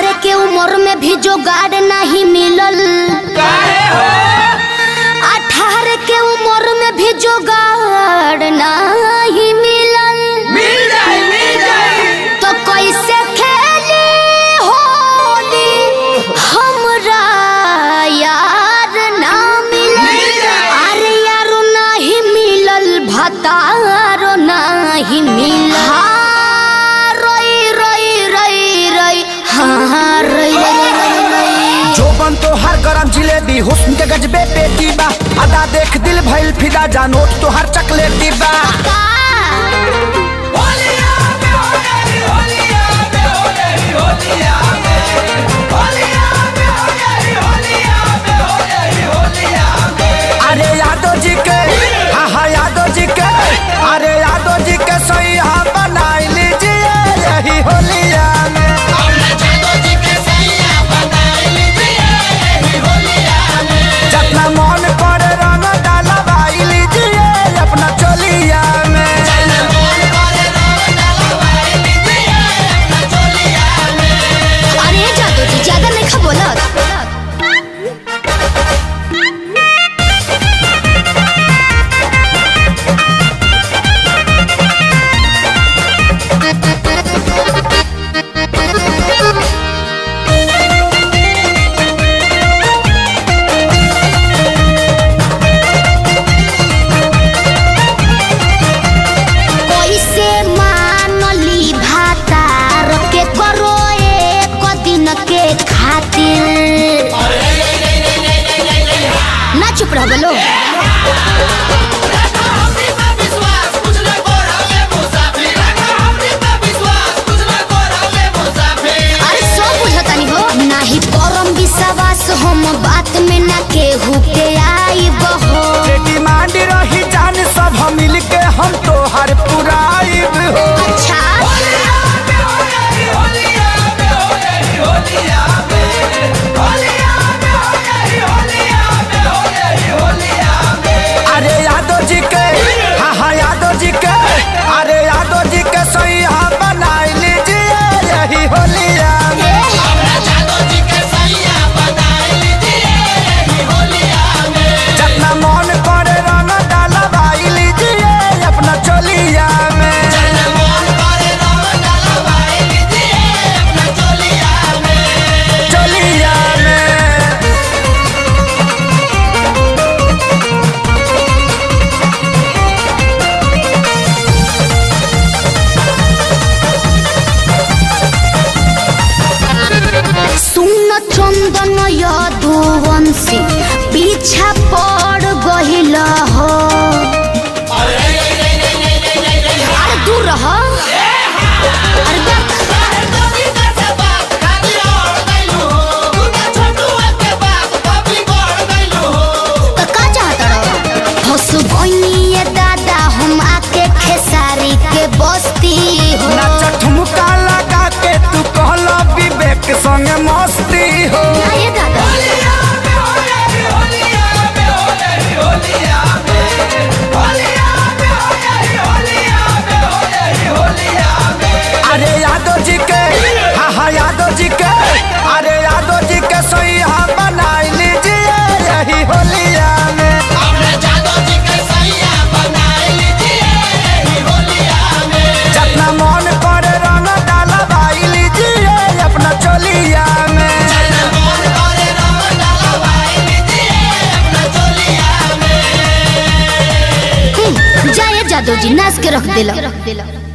अठारह के उम्र में भी जोगाड़ नहीं मिलल अठारह के उम्र में भी जोगाड़ नहीं मिलल तो कैसे खेली होली हमरा यार ना मिलल अरे यारो नहीं मिलल भतारो नहीं मिलल हाँ, रोई रोई रोई रोई हाँ रोई रोई रोई रोई जोबन तो हर गरम जिलेबी हुस्न के गजबे पेटी बा अदा देख दिल भइल फिदा जानोट तो हर चकलेटी बा का अरे यादव जी के हाँ हाँ यादव जी के अरे यादव जी के सही हाँ बनाई लीजिए यही होलिया में जितना मन पर रंग डालवाई लीजिए अपना चोलिया में अरे जादू जी ज्यादा नहीं खा बोलत कैसे मानली भातार के करो एक दिन के खातिर ना चुप रह बोलो अरे सब बुझतानी हो नाही करम विश्वास हम बात में ना केहू के आई बहो जे डिमांड रही जान सब मिल के हम तो हर पुराइब हो अच्छा अरे यादव जी के हाँ हाँ यादव जी के अरे यादव जी के सही हाँ बनाई लीजिए यही होलिया में जितना मन करे रंग डालवाई लीजिए अपना चोलिया में चोलिया में सुन चंदन यदुवंशी पीछा पड़ गहिल हो अरे दूर रह अरे देख तो का चाहता रहो हंस बनिए दादा हम आके खेसारी के बस्ती हो नाच ठुमका लगा के तू कहला विवेक संग मस्ती हो ये दादा अरे यादव जी के हाँ हाँ यादव जी के अरे यादव जी के सही हाँ बनाई लीजिए यही होलिया में जितना मन करे रंग डालवाई लीजिए अपना चोलिया में जाए जादू जी नाच के रख दिला